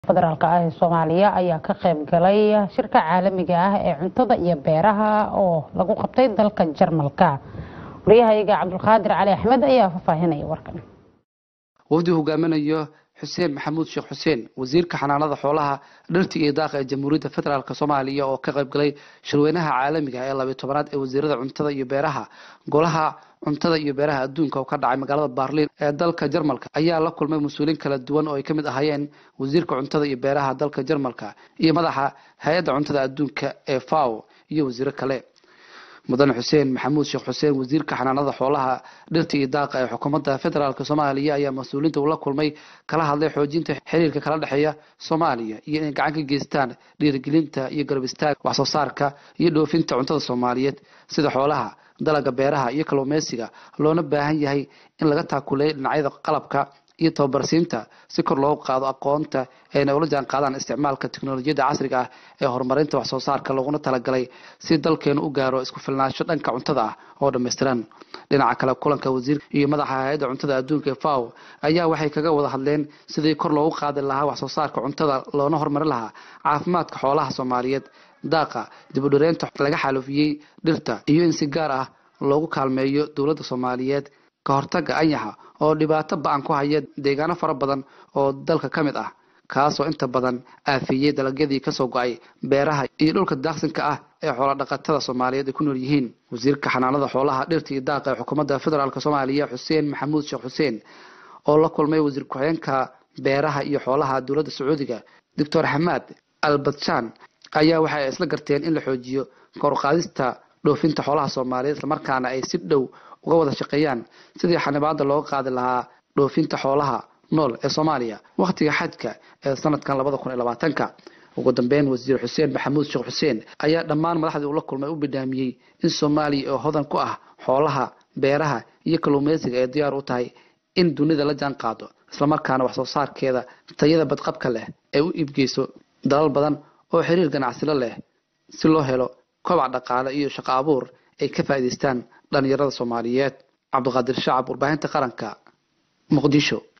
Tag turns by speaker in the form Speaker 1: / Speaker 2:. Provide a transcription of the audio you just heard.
Speaker 1: federaalk ah ee soomaaliya ayaa ka qayb galay shirka caalamiga ah ee cuntada iyo beeraha oo lagu qabtay dalka jarmalka waryahayaga cabdulqaadir cali axmed ayaa faahfaahinaya warkan
Speaker 2: wafdi hogaaminayo xuseen maxamuud sheekh xuseen wasiirka xanaanada xoolaha dhirta iyo daaqa ee jamhuuriyadda federaalk soomaaliya oo ka qayb galay shirweynaha caalamiga ee labiyo tobanaad ee wasiirada cuntada iyo beeraha golaha cuntada iyo beeraha adduunka oo ka dhacay magaalada baarliin ee dalka jarmalka ayaa la kulmay mas-uuliin kala duwan oo ay ka mid ahaayeen wasiirka cuntada iyo beeraha dalka jarmalka iyo madaxa hay-adda cuntada adduunka ee fao iyo wasiiro kale mudane xuseen maxamuud sheekh xuseen wasiirka xanaanada xoolaha dhirta iyo daaqa ee xukuumadda federaalk soomaaliya ayaa mas-uuliinta ula kulmay kala hadlay xoojinta xiriirka kala dhexeeya soomaaliya iyo inay gacan ka geystaan dhiirigelinta iyo garab istaag wax soo saarka iyo dhoofinta cuntada soomaaliyeed sida xoolaha dalaga beeraha iyo kalluumeysiga loona baahan yahay in laga taakuleeyo dhinacyada qalabka iyo tababarsiinta si kor loogu qaado aqoonta ayna ula jaan qaadaan isticmaalka teknolojiyadda casriga ah ee horumarinta wax soo saarka looguna talagalay si dalkeenu u gaaro isku filnaansho dhanka cuntada ah oo dhammaystiran dhinaca kale kulanka wasiir iyo madaxa hay-adda cuntada adduunka ee fao ayaa waxay kaga wada hadleen sidii kor loogu qaadi lahaa wax soo saarka cuntada loona horumarin lahaa caafimaadka xoolaha soomaaliyeed daaqa dibudhireynta laga xaalufiyey dhirta iyo in si gaar ah loogu kaalmeeyo dowladda soomaaliyeed ka hortaga anyaxa oo dhibaato ba-an ku haya deegaano fara badan oo dalka ka mid ah kaasoo inta badan aafiyey dalagyadii kasoo go-ay beeraha iyo dhulka daaqsinka ah ee xoolodhaqatada soomaaliyeed ay ku nool yihiin wasiirka xanaanada xoolaha dhirta iyo daaqa ee xukuumadda federaalk soomaaliya xuseen maxamuud sheekh xuseen oo la kulmay wasiir ku-xigeenka beeraha iyo xoolaha dowladda sacuudiga doctor xamaad albadshan ayaa waxay isla garteen in la xoojiyo koruqaadista dhoofinta xoolaha soomaaliyeed islamarkaana ay si dhow uga wada shaqeeyaan sidii xanibaada looga qaadi lahaa dhoofinta xoolaha nool ee soomaaliya wakhtiga xajka ee sanadkan labada kun iyo labaatanka ugu dambeyn wasiir xuseen maxamuud sheekh xuseen ayaa dhammaan madaxdii ula kulmay u bidhaamiyey in soomaaliya oo hodan ku ah xoolaha beeraha iyo kalluumeysiga ay diyaar u tahay in dunida la jaan qaado islamarkaana wax soo saarkeeda tayada badqabka leh ay u iibgeyso dalal badan oo xiriir ganacsilo leh si loo helo kobac dhaqaale iyo shaqo abuur ay ka faa'iidaystaan dhalinyarada soomaaliyeed cabdiqaadir shacab warbaahinta qaranka muqdisho